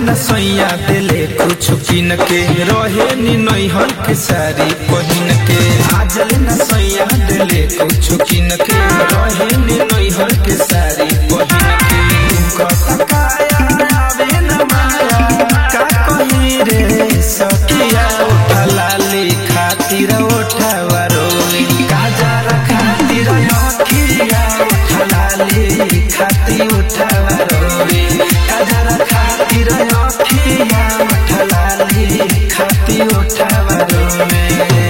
न सैया दिले कुछ किन के रहे नी नैहर के सारी पहिन के आजल न सैया दिले कुछ किन के रहे नी नैहर के सारी पहिन के तुमको तकाया आवे न माया का कही रे सखिया उठा लाली खातिर उठावा रोई काजर खातिर अखिया उठा लाली खातिर उठावा रोई काजर खातिर अखिया उठा लाली खातिर उठावा रोई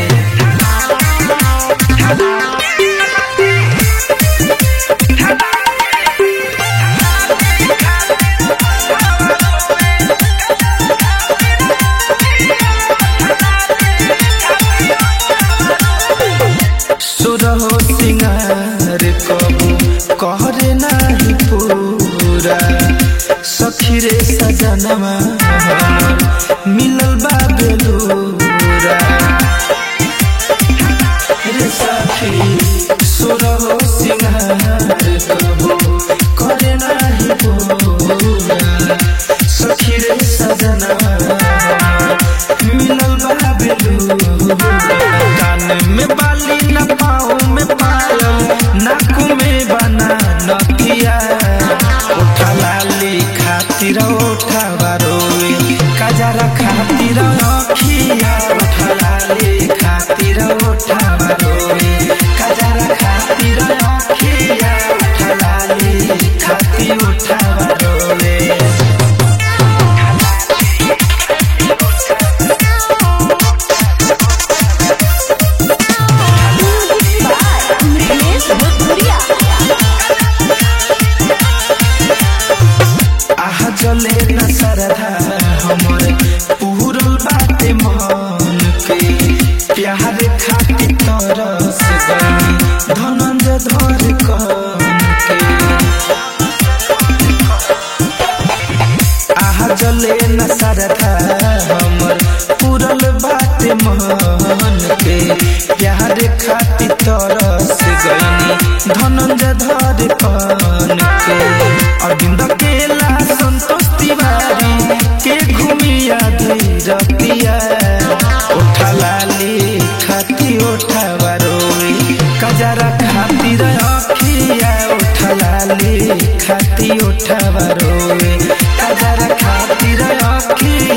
सुरहो सिंगार कबू कहरे नाही पूरा सखी रे सजनवा हमर मिलल बा बेलूरा रे सखी सुरहो सिंगार कबू कहरे नाही पूरा सखी रे सजनवा हमर मिलल बा बेलूरा कान में बाली न पाँव में पायल नाक में बना नथिया उठा लाली खातिर उठा बारोए कजरा खातिर अखिया उठा लाली खातिर उठा बारोए कजरा खातिर अखिया उठा लाली खातिर उठा बारोए महेश भोजपुरिया आह जले न सरधा हमर पूरल बाटे मन के प्यार खाती तरस गई धनंजय धर कन के आह जले न सरधा हमर पूरल बाटे मन के प्यार खाती तरस गई धनंजय धर कन के अरविंद केला संतोष तिवारी के घूमिया धैरतिया उठा लाली खाती उठा बारोई कजरा खातिर अखिया उठा लाली खाती उठा बारोई कजरा खातिर अखिया